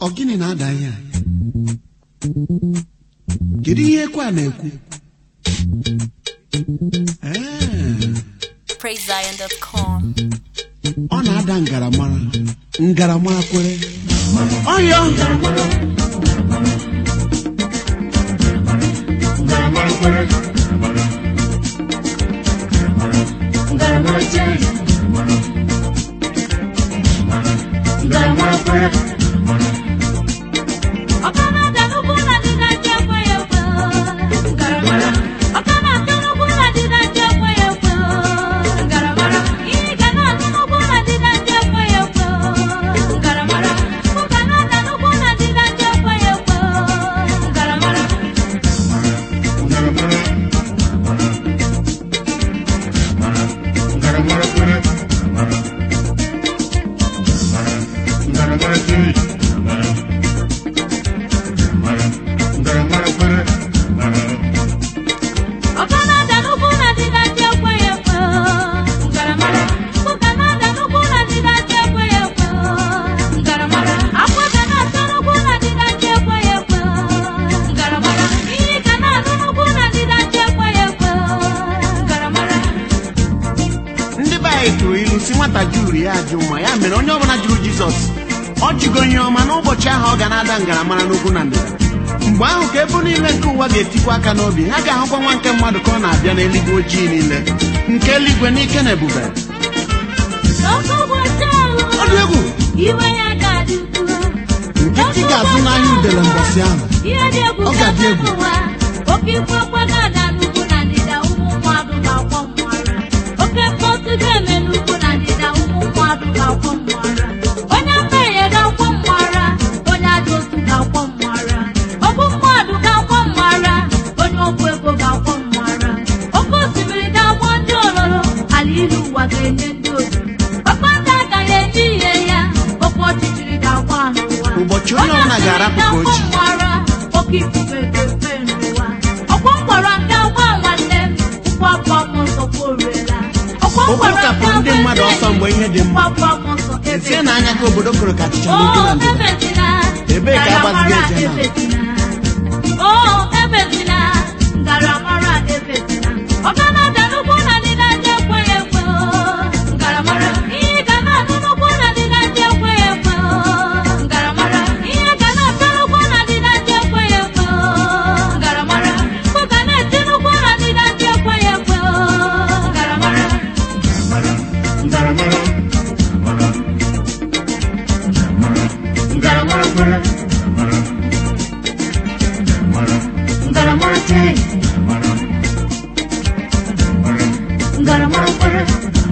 ọ gịnị na-ada ihe a kedu ihe ekwe a na-ekwu Ee, PraiseZion.com. ọ na-ada ngaramara ngaramara kwere ọyọ ndị be anyị tụrụ ilu si nwata juru ya ajụ ma ya mere onye ọbụla jụrụ jizọs ọ jụgo ihe ọma n'ụbọchị ahụ ọ ga na-ada ngaramara n'ugwu na ndịda mgbe ahụ ka ebe niile nke ụwa ga-etikwa aka n'obi ha ga-ahụkwa nwa nke mmadụ ka ọ na-abịa n'eluigwe ojii niile nke eluigwe n'ike na ebube ọ dị egwu Iwe ya ga-adị ukwuu. nkịtị ga-azụ n'ahịa udele mbọsị ahụ Ihe dị egwu Ọ ga-adị egwu. ụwa oke ikwu ọkwa ga-ada n'ugwu na ndịda ụmụ mmadụ ga-akwọ mmụara oke mkpọtụ ga-eme n'ugwu na ndịda ụmụ mmadụ ga-akwọ mmụara onye mmehie ga-akwọ mmụara onye ajọ otu ga-akwọ mmụara ọbụ mmadụ ga-akwọ mmụara onye ọgwụ ego ga-akwọ mmụara oke osimiri ga-agbọ ndị ololo ala ilu ụwa ga-enye ndị otu ọkpata agaghị enye ihe ya oke ọchịchịrị ga-agwa ha n'ụwa Ụbọchị onye ọbụla ga-arapụ ka o ji. mara oke ifufe ga-efe n'ụwa ọkwọ mkpọrọ nke agba nwanne m mkpọpọ m nsọ kworiela ọkwọ mkpọrọ Okpokapụ nke ndị mmadụ ọsọ mgbe ihe dị mma mkpọpọ m nsọ ezie na anya ka obodo kụrụ ka achịcha n'ugwu na ndịda Ebee ka agbazigo eje na? o ebezina ngaramara ebezina ọganada n'ugwu na ndịda ndị ekweghị ekwe o. ngaramara ihe ga na-anụ n'ugwu na ndịda ndị ekweghị ekwe o. ngaramara ihe ga na-ata n'ugwu na ndịda ndị ekweghị ekwe o. ngaramara mkpu ga na-eti n'ugwu na ndịda ndị ekweghị ekwe o. ngaramara ngaramara chee ngaramara kwere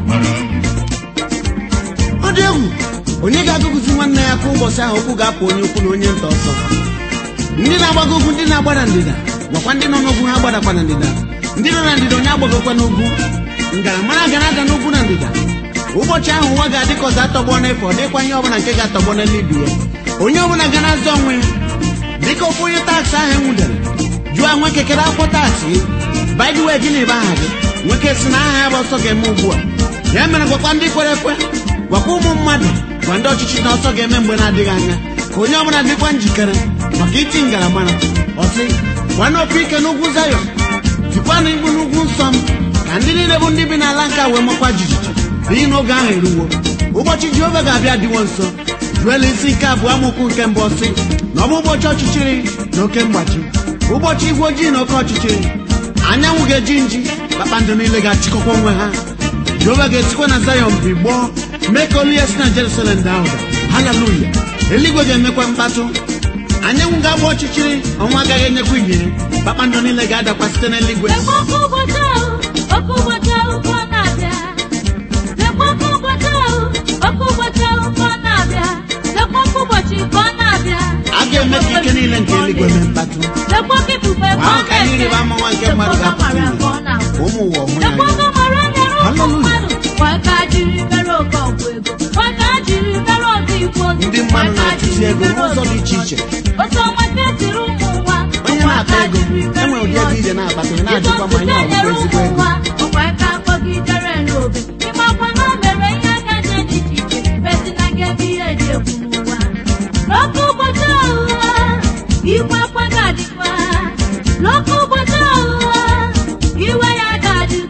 ọ dị egwu onye ga-agụgụzi nwanne ya ka ụbọchị ahụ okwu ga-apụ onye ukwu na onye nta ọsọ ndị na-agbago ugwu ndị na-agba na ndịda gwakwa ndị nọ n'ugwu ha gbadakwa na ndịda ndị nọ na ndịda onye agbagokwa n'ugwu ngaramara ga na-ada n'ugwu na ndịda ụbọchị ahụ ụwa ga-adị ka ọzọ atọgbọ n'efu ọ dịkwa ihe ọbụla nke ga-atọgbọ n'eluigwe ya onye ọbụla ga na-azọ onwe ya dịka ofu onye taksị ahụ enwudere jụọ nwa kekere akwụkwọ taksị by the way gịnị bụ aha gị nwoke si na aha ya bụ ọsọ ga-eme ugbu a ya mere gwakwa ndị kwere ekwe gwakwa ụmụ mmadụ gwa ndị ọchịchị na ọsọ ga-eme mgbe na-adịghị anya ka onye ọbụla dịkwa njikere maka iti ngaramara ọsị gwana opi ike n'ugwu zayọ tikwanụ igbu n'ugwu nsọ m ka ndị niile bụ ndị bi n'ala nke a wee makwa jijiji n'ihi na oge ahụ eruwo ụbọchị jehova ga-abịa dịwo nso juela isi nke abụọ amụkwu nke mbụ ọsị na ọ bụ ụbọchị ọchịchịrị na oke mgbachi ụbọchị igwe ojii na oke ọchịchịrị anyanwụ ga-eji nji kpakpando niile ga-achịkọkwa onwe ha jehova ga-esikwa na zayọn bigbọọ mee ka olu ya si na jerusalem daa ụda haleluya eluigwe ga-emekwa mkpatụ anyanwụ ga-agba ọchịchịrị ọnwa agaghị enyekwa ihe kpakpando niile ga-adakwa site n'eluigwe lekwa oke ụbọchị ahụ oke ụbọchị ahụ ka ọ na-abịa lekwa oke ụbọchị ahụ oke ụbọchị ahụ ka ọ na-abịa lekwa oke ụbọchị ka ọ na-abịa a ga-eme ka ike niile nke eluigwe mee mkpatụ lekwa oke ifufe ka ọ Ahụ ka ihe na-efe ịrịba ama nwa nke mmadụ lekwa ga-apụta ọbara ihe. ka ọ na-agwụ ka ụmụ ụwa ọhụrụ lekwa anya ọbara nyere ụmụ Hallelujah. mmadụ kwa ka jiri mere oke ọgwụ ego kwa ka jiri mere ọdụ igwe ozi ndị mmadụ na-atụzi ego n'ụzọ dị iche iche otu ọnwa ka esiri ụmụ ụwa onye na-akpa ego enwere ụdị ego ije na-akpata ị na-ajụkwa ma ihe ọ bụ ezigbo ego ọkwa ka akpọgidere n'obe ịmakwa na o mere ihe aka dị iche iche besi na ga ebe ihe dị egwu n'ụwa n'oke ụbọchị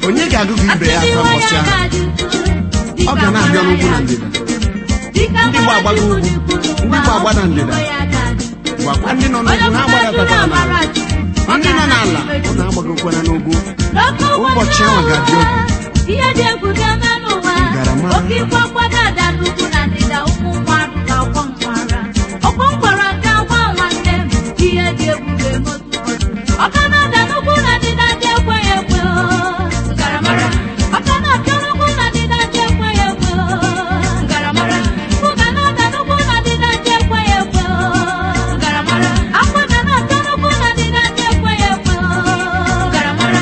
onye ga-agụgụ ibe ya aka mbọsị ahụ ọ ga na-abịa n'ugwu na ndịda ndị Ndị gba agbago ugwu, ndị gba agba na ndịda. gwakwa ndị nọ n'ugwu ha gbadatatara n'ala ndị nọ n'ala ụnụ agbagokwana n'ugwu Ụbọchị ahụ ga-adị egwu. ihe dị egwu ga-eme n'ụwa Ngarama. oke ikwe mgbada ada n'ugwu na ndịda ụmụ mmadụ ga-akwọ mgbara ọkwọ mgbara nke agwa nwanne m ihe dị egwu ga-eme otu ụbọchị ọka na-ada n'ugwu na ndịda dị ekweghị ekwe o. Ngaramara. ọka na-abịa n'ugwu na ndịda dị ekweghị ekwe o. Ngaramara. Ụga na-ada n'ugwu na ndịda dị ekweghị ekwe o. Ngaramara. Akwa ga na-abịa n'ugwu na ndịda dị ekweghị ekwe o. Ngaramara.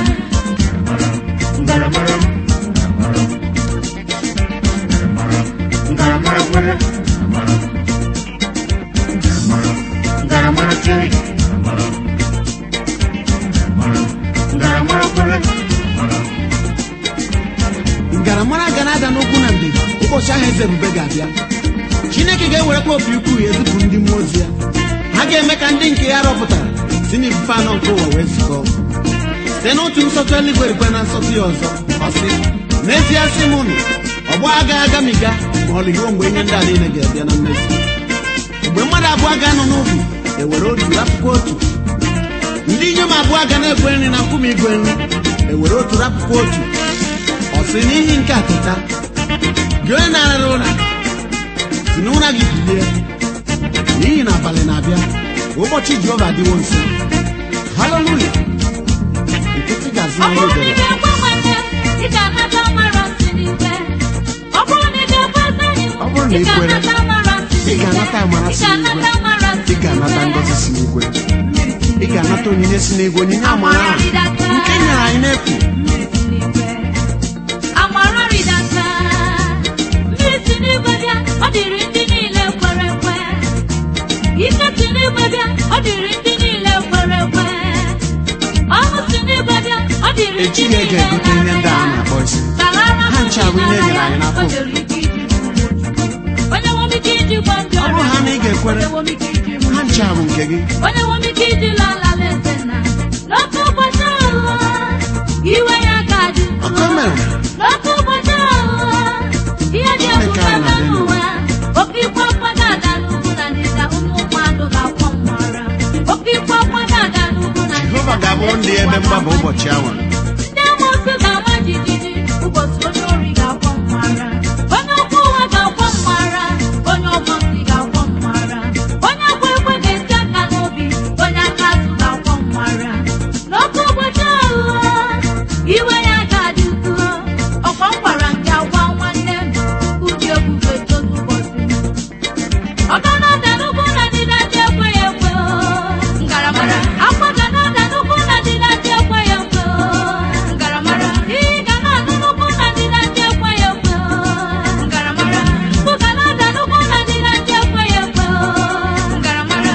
ngaramara ga na-ada n'ugwu na ndịda ụbọchị ahụ eze ebube ga-abịa chineke ga-ewerekwa opi ukwu ya ezipụ ndị mmụọ ozi ya ha ga-eme ka ndị nke ya rọpụtara si n'ifufe anọ nke ụwa wee zukọ site n'otu nsọtụ eluigwe rikwe na nsọtụ ya ọzọ ọ sị n'ezie sị m unu ọgbọ agaghị agamiga ma ọ lụghị mgbe ihe ndị a niile ga-abịa na mmezu mgbe mmadụ abụọ ga-anọ n'ubi ewere otu rapụkwa otu ndị inyom abụọ ga na-ekwe nri na nkume igwe nri ewere otu rapụkwa otu ọ sị n'ihi nke a teta gị onye na-arara ụra si n'ụra gị bilie n'ihi na abalị na-abịa ụbọchị jehova adịwo nso haleluya nkịtị ga-azụ Ọ ihe bụrụ na ị edere ga-ekwe nwanne ị ga-anata ọmara nsị n'ikpe ọ bụrụ na ị ga-ekwe enyi m Ọ bụrụ na ị ị kwere, ga-anata amara nsị ị ga-anata amara ị si n'igwe. ga-anata amara nsị ị ga-anata ngọzi si n'igwe ị ga-anata onyinye si n'igwe onyinye amara ahụ nke nyere anyị n'efu Mmiri si n'igwe. amara rịdata mmiri si n'igwe bịa ọ dịrị ndị niile kwere ekwe ike si n'igwe bịa ọ dịrị ndị niile kwere ekwe ọṅụ si n'igwe bịa ọ dịrị ndị ejighị ego niile egote ihe ndị a na-akpọ isi Ha ncha bụ ihe e nyere anyị n'afọ onye nwere ike iji gwa ndị Ọ bụrụ ha na ị ga-ekwere, onye nwere ike iji mụ ha ncha bụ nke gị onye nwere ike iji lala eze na n'otu ụbọchị ahụ iwe ya ga-adị Ọkọ mere. n'otu ụbọchị ahụ ihe dị egwu Chineke anyị ga-eme na-adị ndụ. n'ụwa oke ikwe mgbada ada n'ugwu na ndịda ụmụ mmadụ ga-akwọ mmara oke ikwe mgbada ada n'ugwu na jehova ga-abụrụ ndị ebe mgbaba ụbọchị awa ndị amoosu ga-ama jijiji ụbọchị onye ori ga-akwọ mmara onye ọkwọ ụwa ga-akwọ mmara onye ọgbọ ntị ga-akwọ mmara onye akwa ekwe ga-esi aka n'obi onye aka azụ ga-akwọ mmara n'oke ụbọchị ahụ iwe ya ga-adị ukwuu ọkwa m gwara nke agwa nwanne m ụdị ebube tozu ụbọchị ọ ga na-ada n'ugwu na ndịda dị ekweghị ekwe o. ngaramara akwa ga na-ada n'ugwu na ndịda dị ekweghị ekwe o. ngaramara iyi ga na-ada n'ugwu na ndịda dị ekweghị ekwe o. ngaramara mkpu ga na-ada n'ugwu na ndịda dị ekweghị ekwe o. ngaramara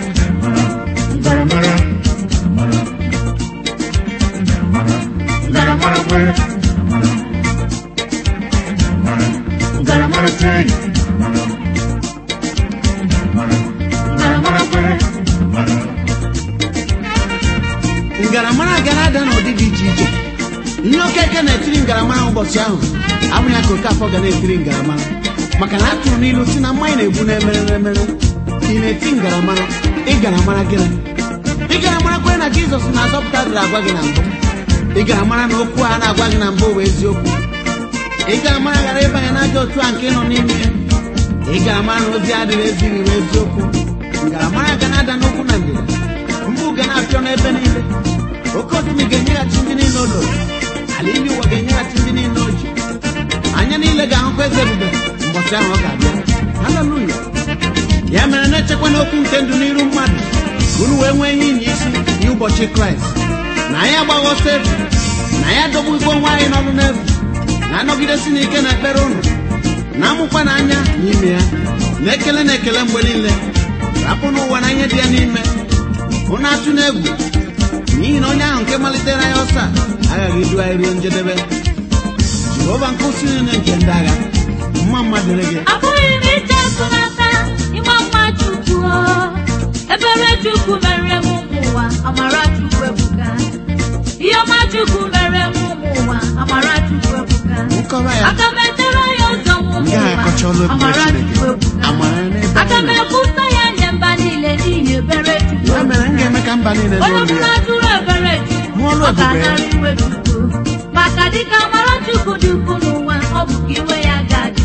ngaramara ga na-ada n'ụdị dị iche iche ihe okeke na-etiri ngaramara ụbọchị ahụ abụghị ya ka oke afọ ga na-etiri ngaramara maka na a tụrụ n'ilu si na mmanya na-egbu na-emere emere ị na-eti ngaramara ịgaramara gịnị ịgaramara kwere na jizọs na-azọpụta dịrị agwa gị na mbụ ịgaramara na okwu a na-agwa gị na mbụ bụ eziokwu ịgaramara ghara ịbanye n'ajọ otu a nke nọ n'ime ya ịgaramara na ozi adịghị ezighị bụ eziokwu ngaramara ga na-ada n'okwu na ndịda mgbu ga na-apịọ n'ebe niile oke osimiri ga-enyeghachi ndị niile o loro ala ime ụwa ga-enyeghachi ndị niile o ji anya niile ga-ahụkwa eze ebube ụbọchị ahụ ọ ga-abịa haleluya ya mere na-echekwa n'okwu nke ndụ n'iru mmadụ ka unu wee nwee ihe inye isi n'ụbọchị kraịst na anyị agbaghị ọsọ efu na anyị adọgbugbo onwe anyị n'ọrụ n'efu na-anọgidesi n'ike na ekpere ụnụ na-amụkwa n'anya n'ime ya na ekele na ekele mgbe niile rapụ n'ụwa na ihe dị ya n'ime ụnụ atụ n'egwu n'ihi na onye ahụ nke malitere anyị ọsọ a aghaghị idu anyị ruo njedebe jehova nke usi niile nke ndị agha mma mma dịrị gị abụghị m ije nsụnata ịma mma chukwu o. ebere chukwu mere m ụmụ ụwa amara chukwu ebuka ihe ọma chukwu mere m ụmụ ụwa mba niile onye n'olu ọbụla ya jụrụ ebere Hụ chukwu ọrụ ọ ebube ya. ga-anara iwe chukwu maka dịka amara chukwu dị ukwu n'ụwa ọ bụ ka iwe ya ga-adị